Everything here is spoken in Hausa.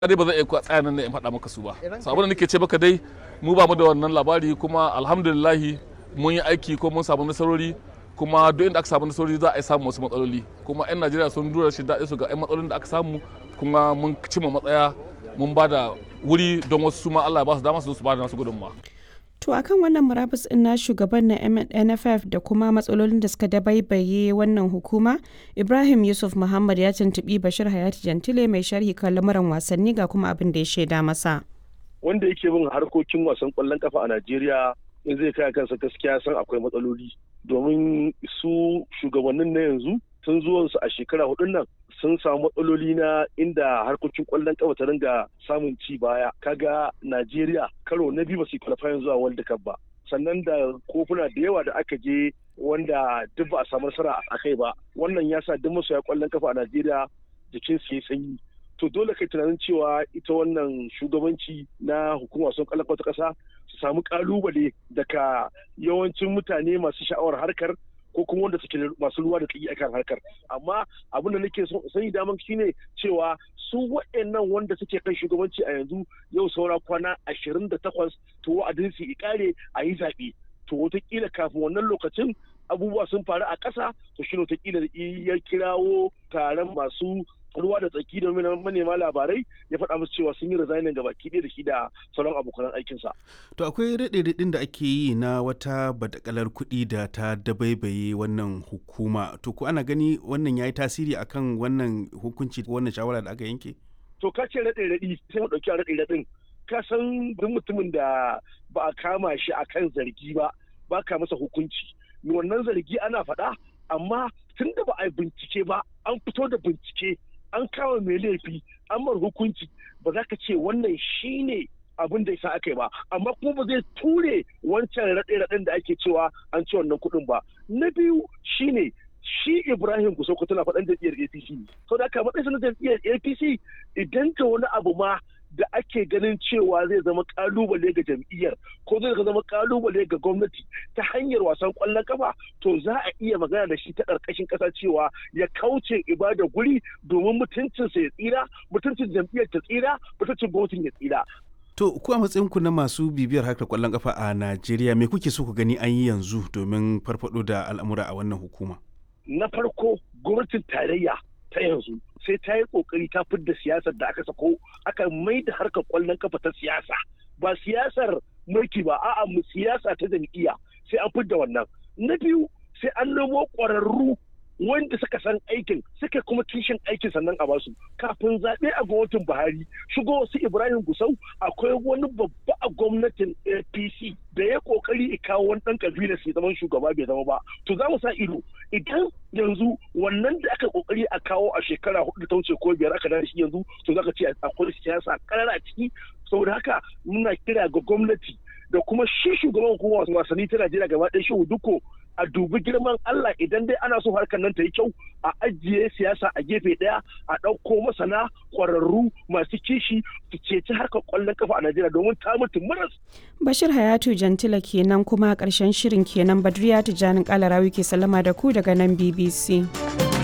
dai ba zan iya tsaya nan in faɗa maka su ba sabon da nake ce maka dai mu ba mu da wannan labari kuma alhamdulillahi mun yi aiki ko mun samu nasarori kuma duk inda aka samu nasarori za a yi samu wasu matsaloli kuma 'yan najeriya sun dura shi daɗi su ga 'yan matsalolin da aka samu kuma mun cimma matsaya mun ba da wuri don wasu su ma allah ya ba su dama su su ba da nasu gudunmawa To akan wannan murabus ɗin na shugaban na NFF da kuma matsalolin da suka dabaibaye wannan hukuma, Ibrahim Yusuf Muhammad ya tuntuɓi Bashir Hayati Jantile mai sharhi kan lamuran wasanni ga kuma abin da ya shaida masa. Wanda yake bin harkokin wasan ƙwallon kafa a Najeriya in zai kai kansa gaskiya san akwai matsaloli domin su shugabannin na yanzu tun zuwansu a shekara hudun nan sun samu matsaloli na inda harkokin kwallon kafa ta ringa samun ci baya kaga Najeriya karo na biyu ba su qualifying zuwa World Cup ba sannan da kofuna da yawa da aka je wanda duk ba a samu nasara a kai ba wannan ya sa duk masoya kwallon kafa a Najeriya jikin su sanyi to dole kai tunanin cewa ita wannan shugabanci na hukumar wasan kwallon kafa ta kasa su samu kalubale daga yawancin mutane masu sha'awar harkar ko kuma wanda suke masu ruwa da tsaki akan harkar amma abin da nake so sani daman shine cewa su waɗannan wanda suke kan shugabanci a yanzu yau saura kwana ashirin da takwas to wa'adin su ikare a yi zaɓe to wataƙila kafin wannan lokacin abubuwa sun faru a ƙasa to shi wataƙila ya kirawo taron masu ruwa da tsaki da manema labarai ya faɗa musu cewa sun yi resigning ga baki da shi da sauran abokan aikinsa. To akwai raɗe-raɗin da ake yi na wata badakalar kuɗi da ta dabaibaye wannan hukuma. To ko ana gani wannan ya yi tasiri akan wannan hukunci wannan shawara da aka yanke? To ka ce raɗe-raɗi sai mu ɗauki raɗe-raɗin. Ka san duk mutumin da ba a kama shi akan zargi ba ba ka masa hukunci. Wannan zargi ana faɗa amma tun da ba a bincike ba an fito da bincike an kama mai laifi an mar hukunci ba za ka ce wannan shine abin da isa aka yi ba amma kuma ba zai ture wancan raɗe-raɗen da ake cewa an ci wannan kuɗin ba na biyu shine shi ibrahim kusoko tana faɗan jam'iyyar apc sau da aka matsayin na jam'iyyar apc idan ta wani abu ma da ake ganin cewa zai zama kalubale ga jam'iyyar ko zai zama kalubale ga gwamnati ta hanyar wasan kwallon kafa to za a iya magana da shi ta ƙarƙashin ƙasa cewa ya kauce ibada guri domin mutuncinsa ya tsira mutuncin jam'iyyar ta tsira mutuncin gwamnatin ya tsira To, ku a matsayinku na masu bibiyar harkar kwallon kafa a Najeriya, me kuke so ku gani an yi yanzu domin farfado da al'amura a wannan hukuma? Na farko, gwamnatin tarayya ta yanzu sai ta yi kokari ta fidda siyasar da aka sako aka mai da harkar kwallon kafa ta siyasa ba siyasar mulki ba a'a mu siyasa ta jam'iyya sai an fidda wannan na biyu sai an nemo ƙwararru wanda suka san aikin suka kuma kishin aikin sannan a basu kafin zaɓe a gwamnatin buhari shigo wasu ibrahim gusau akwai wani babba a gwamnatin apc da ya kokari kawo wani ɗan kabila sai zaman shugaba bai zama ba to za mu sa ido idan yanzu wannan da aka kokari a kawo a shekara hudu ta wuce ko biyar aka da shi yanzu to za ka ce akwai siyasa karara a ciki saboda haka muna kira ga gwamnati da kuma shi shugaban hukumar wasanni ta Najeriya gaba ɗaya shi duko a dubi girman Allah idan dai ana so harkar nan ta yi kyau a ajiye siyasa a gefe ɗaya a ɗauko masana ƙwararru masu kishi su ceci harkar ƙwallon kafa a Najeriya domin ta mutu maras. Bashir Hayatu Jantila kenan kuma ƙarshen shirin kenan Badriya Tijjanin Kalarawi ke sallama da ku daga nan BBC.